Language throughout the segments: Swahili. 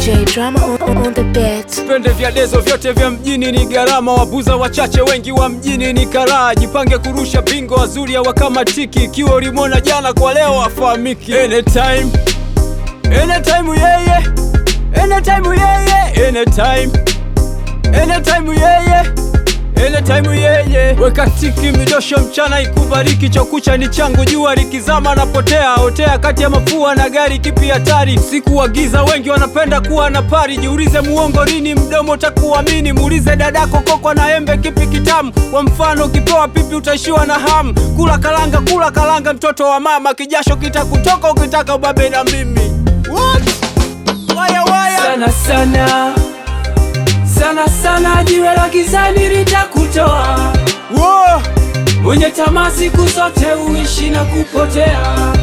DJ drama on, on the beat. Vipende vya dezo vyote vya mjini ni gharama, wabuza wachache wengi wa mjini ni karaa. Jipange kurusha bingo, wazuri hawakamatiki. Ikiwa ulimwona jana, kwa leo afahamiki. Anytime, anytime yeye, anytime yeye, anytime, anytime yeye Anytime yeye weka tiki midosho mchana ikubariki chokucha ni changu jua likizama napotea otea kati ya mafua na gari kipi hatari siku wa giza wengi wanapenda kuwa na pari jiulize muongo lini mdomo takuamini muulize dadako kokwa na embe kipi kitamu kwa mfano ukipewa pipi utaishiwa na hamu kula kalanga kula kalanga mtoto wa mama kijasho kitakutoka ukitaka ubabe na mimi What? Waya, waya. sana sana sana sana, jiwe la gizani litakutoa Wo! mwenye tamaa siku zote uishi na kupotea.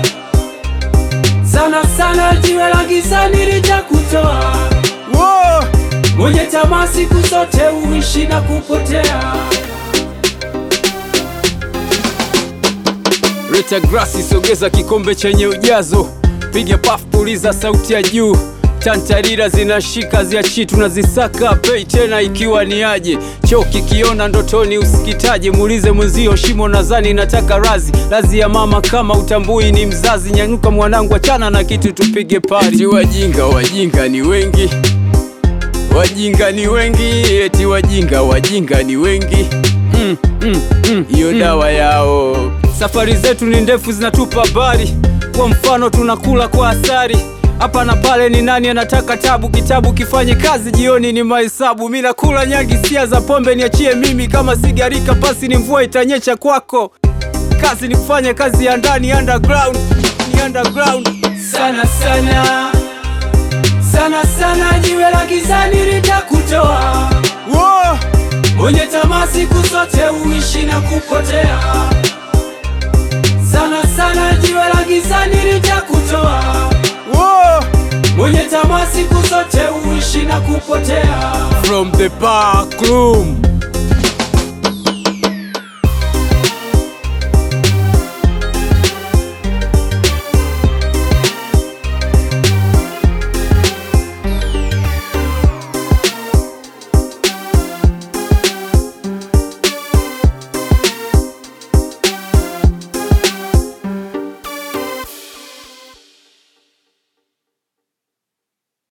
Sana sana, jiwe la gizani litakutoa Wo! mwenye tamaa siku zote uishi na kupotea. Rita grasi sogeza kikombe chenye ujazo, piga paf, puliza sauti ya juu, tantarira zinashika ziachi, tunazisaka pei tena, ikiwa ni aje choo kikiona ndotoni usikitaje, muulize mwenzio shimo, nadhani nataka razi razi ya mama, kama utambui ni mzazi, nyanyuka mwanangu, achana na kitu, tupige pari. Eti wajinga wajinga ni wengi, wajinga ni wengi, eti wajinga wajinga ni wengi mm, mm, mm, hiyo dawa yao. Safari zetu ni ndefu, zinatupa habari. Kwa mfano, tunakula kwa asari hapa na pale. Ni nani anataka tabu? Kitabu kifanye kazi, jioni ni mahesabu. Mi nakula nyagi, sia za pombe, niachie mimi. Kama sigarika pasi ni mvua itanyesha kwako. Kazi ni kufanya kazi ya ndani, underground ni underground. Sana sana sana sana, jiwe la gizani litakutoa Wo! mwenye tamaa siku zote uishi na kupotea. Sana sana, jiwe la gizani litakutoa Wo! mwenye tamaa siku zote uishi na kupotea. From the back room